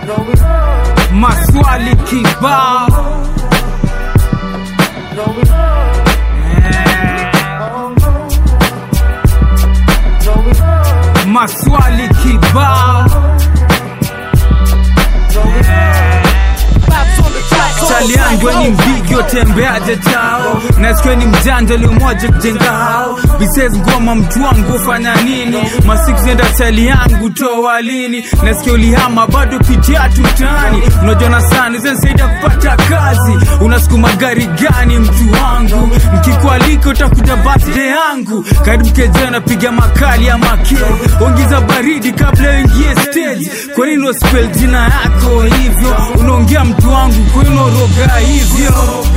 maswali kibao Eh, maswali kibao Chali yangu ni mbigi tembeaje chao nasikia ni mjanja limoja kujenga hao bises ngoma mtu wangu ufanya nini masiku zenda chali yangu toa lini nasikia ulihama bado pitia tutani unajona sana zansaidia kupata kazi unasukuma gari gani mtu wangu mkikualika utakuja birthday yangu karibu keja napiga makali ya make ongeza baridi kabla uingie stage kwa nini uspell jina yako hivyo unaongea mtu wangu kwenu roga hivyo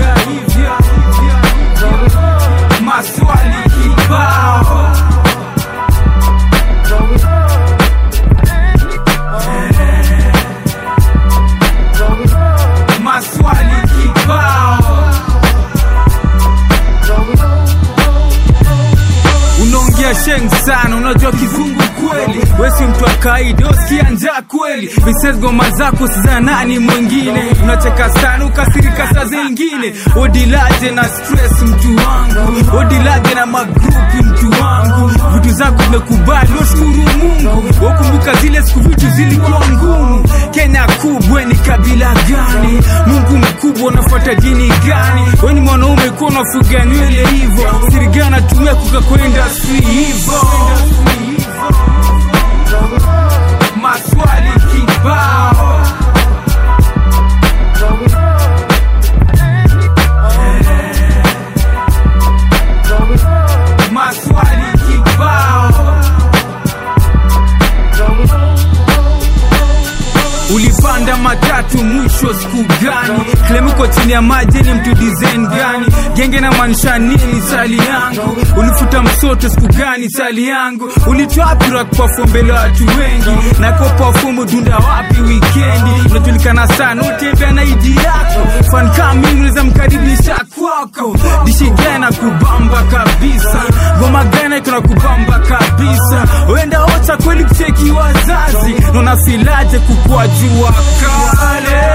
maswali kibao maswali kibao unaongea sheng sana unajua kizungu kweli wesi mtu wa kaida usikia njaa kweli vises goma zako siza nani mwingine unacheka sana ukasirika saa zingine odilaje na stress mtu wangu odilaje na magrupi mtu wangu vitu zako zimekubali washukuru mungu wakumbuka zile siku vitu zilikuwa ngumu kenya kubwa ni kabila gani mungu mkubwa unafuata dini gani weni mwanaume kuwa unafuga nywele hivo sirigana tumia kukakwenda si hivo maswali kibao maswali kibao ulipanda matatu mwisho siku gani klemuko chini ya maji ni mtu design gani genge na maanisha nini sali yangu ulifuta msoto siku gani sali yangu ulitwapira kupafu mbele watu wengi na kwa pafumu dunda wapi wikendi unajulikana sana utembea na idi yako fan kama mimi unaweza mkaribisha kwako dishi gana kubamba kabisa ngoma gana kuna kubamba kabisa wenda ocha kweli kucheki wazazi nona filaje kukua jua kale